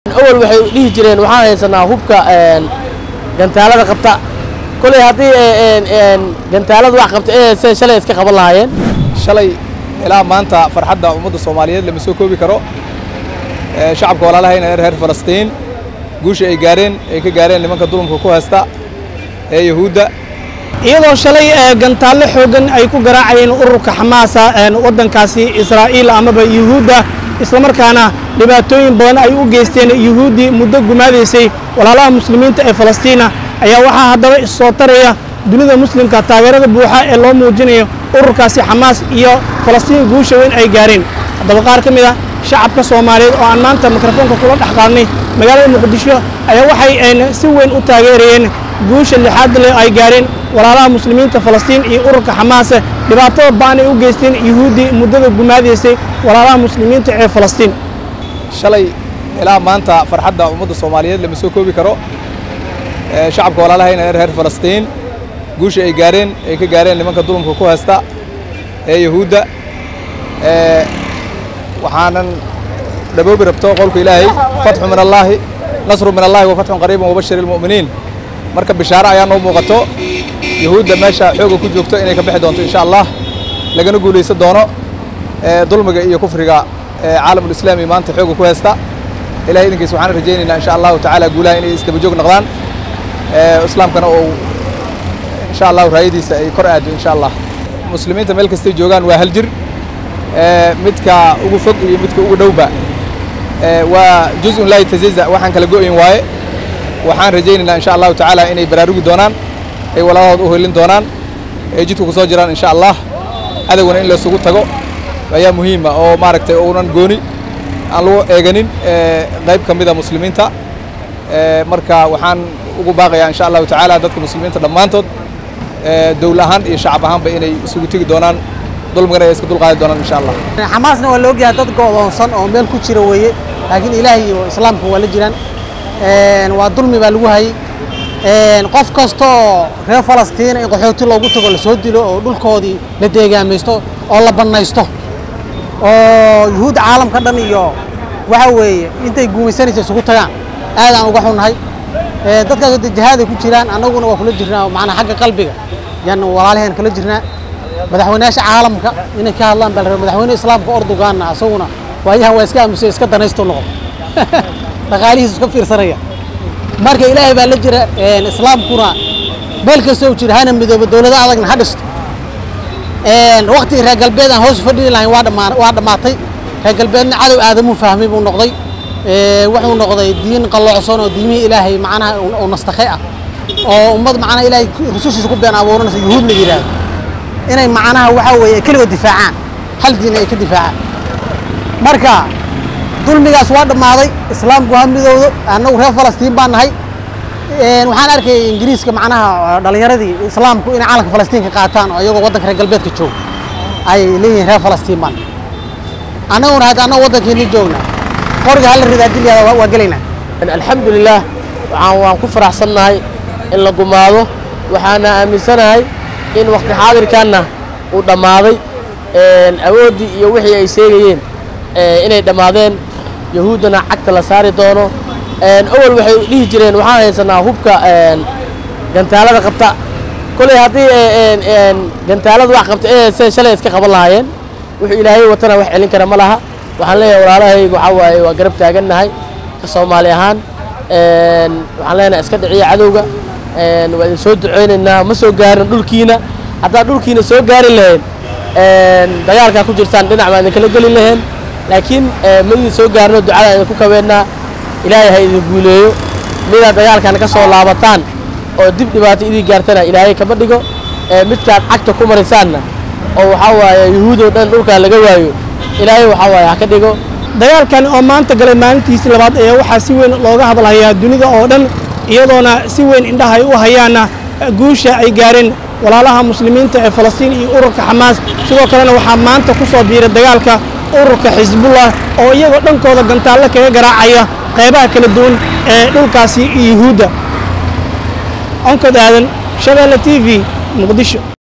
awal waxay dhihi jireen waxaan haysanaa hubka gantaalada qabta koley haddii gantaalada wax qabta ee se shalay iska qaban lahaayeen shalay ilaa maanta farxadda ummadda soomaaliyeed lama soo koobi karo shacabka walaalahayna ee reer falastiin guusha ay gaareen ay ka gaareen nimanka dulumka ku haysta ee yahuudda iyadoo shalay gantaallo xooggan ay ku garaacayeen ururka xamaasa waddankaasi israa'iil amaba yuhuudda islamarkaana dhibaatooyin badan ay u geysteen yuhuuddii muddo gumaadaysay walaalaha muslimiinta ee falastiina ayaa waxaa haddaba issoo taraya dunida muslimka taageerada buuxa ee loo muujinayo ururkaasi xamaas iyo falastiin guusha weyn ay gaareen haddaba qaar ka mid a shacabka soomaaliyeed oo aan maanta mikrofoonka kula dhex qaadnay magaalada muqdisho ayaa waxay si weyn u taageerayeen guusha lixaad leh ay gaareen walaalaha muslimiinta falastiin iyo ururka xamaase dhibaatada ba'an ay u geysteen yuhuuddii muddada gumaadaysay walaalaha muslimiinta ee falastiin shalay ilaa maanta farxadda ummadda soomaaliyeed lama soo koobi karo shacabka walaalahayna ee reer falastiin guusha ay gaareen ay ka gaareen nimanka dulumka ku haysta ee yahuudda waxaanan dhaboobi rabto qowlka ilaahay fatxu min allaahi nasru min allahi wa fatxun qariibun wabashir ilmu'miniin marka bishaaro ayaa noo muuqato yahuudda meesha xooga ku joogto inay ka bixi doonto insha allah lagana guulaysan doono dulmiga iyo kufriga caalamulislaami maanta xooga ku haysta ilahay idinkiis waxaan rajaynaynaa insha allahu tacaala guulaha inay isdaba joog noqdaan islaamkana uu insha allahu raayadiisa ay kor aado insha allah muslimiinta meel kastay joogaan waa hal jir midka ugu fog iyo midka ugu dhowba waa juzun laa yatazaza waxaan kala go'ayn waaye waxaan rajaynaynaa insha allahu tacaala inay baraarugi doonaan ay walaalahood u helin doonaan ay jidka ku soo jiraan insha allah adaguna in laysugu tago ayaa muhiima oo maaragtay uunan gooni aan lagu eeganin qayb ka mida muslimiinta marka waxaan ugu baaqayaa insha allahu tacaala dadka muslimiinta dhammaantood dowl ahaan iyo shacab ahaanba inay isugu tegi doonaan dulmigana ay iska dulqaadi doonaan insha allah xamaasna waa la ogyahay dad go'doonsan oo meel ku jira weeye laakiin ilaahay iyo islaamka waa la jiraan waa dulmi baa lagu hayay qof kasta oo reer falastiina in qaxooti loogu tago lasoo dilo oo dhulkoodii la deegaamaysto oo la bannaysto oo yuhuud caalamka dhan iyo waxa weeye intay guumaysanaysa isugu tagaan aadaan uga xunnahay dadkaas hadda jihaaday ku jiraan annaguna waa kula jirnaa macnaa xagga qalbiga yaan walaalaheen kala jirnaa madaxweynayaasha caalamka inay ka hadlaan baa la rabaa madaxweyne islaamka ordogaanna asaguna waayahan waa iska aamusay iska danaysto noqon dhaqaalihiisu iska fiirsanaya marka ilaahay baa la jira islaamkuna meel kastoo jira hana midoobo dowlado adagna ha dhisto waqtigii reer galbeed aan hoos fadhini lahayn waa dhamaa waa dhammaatay reer galbeedna cadow aadamuu fahmay buu noqday wuxuu noqday diin qalloocsan oo diimihii ilaahay macnaha oo nastakhe ah oo ummad macnaha ilaahay rusushiisa ku been abuuranaysa yuhuud la yidhaahdo inay macnaha waxa weeye keligood difaacaan hal diin ay ka difaacaan marka dulmigaas waa dhammaaday islaamku ha midowdo annagu reer falastiin baan nahay waxaan arkayay ingiriiska macnaha dhallinyaradii islaamku inay caalamka falastiinka qaataan oo iyagoo waddanka reer galbeedka jooga ayay leeyihiin reer falastiin baan annaguna hadda annagu waddankeeni joogna qoriga hala ridaa dilyaada waa gelaynaa alxamdulilaah waxaan waan ku faraxsannahay in la gumaado waxaana aaminsanahay in waqti xaadirkanna uu dhammaaday awooddii iyo wixii ay sheegayeen inay dhammaadeen yahuuddana cagta la saari doono awal waxay dhihi jireen waxaan haysanaa hubka gantaalada qabta koley haddii gantaalada wax qabta ee se shalay iska qaban lahaayeen wuxuu ilaahay watana wax celin kara ma laha waxaan leeyahay walaalahayga waxaa waaye waa garab taagannahay ka soomaali ahaan waxaan leenahay iska dhiciya cadowga waa idin soo duceynaynaa ma soo gaarin dhulkiina haddaad dhulkiina soo gaari lahayn dagaalkaa ku jirtaan dhinac baan idinkala geli lahayn laakiin ma idin soo gaarino ducada idinku kabeennaa ilaahay ha idin guuleeyo midaad dagaalkan ka soo laabataan oo dib dhibaato idin gaartana ilaahay kama dhigo midkaad cagta ku marisaanna oo waxaa waaye yuhuudoo dhan dhulkaa laga waayo ilaahay waxaa waaye ha ka dhigo dagaalkan oo maanta galay maalintiisii labaad ayaa waxaa si weyn looga hadlayaa dunida oo dhan iyadoona si weyn indhaha ay u hayaana guusha ay gaareen walaalaha muslimiinta ee falastiin iyo ururka xamaas sidoo kalena waxaa maanta ku soo biiray dagaalka ururka xisbullah oo iyagoo dhankooda gantaallo kaga garaacaya qaybaha kala duwan ee dhulkaasi iyo yuhuudda onkod aadan shabeelle t v muqdisho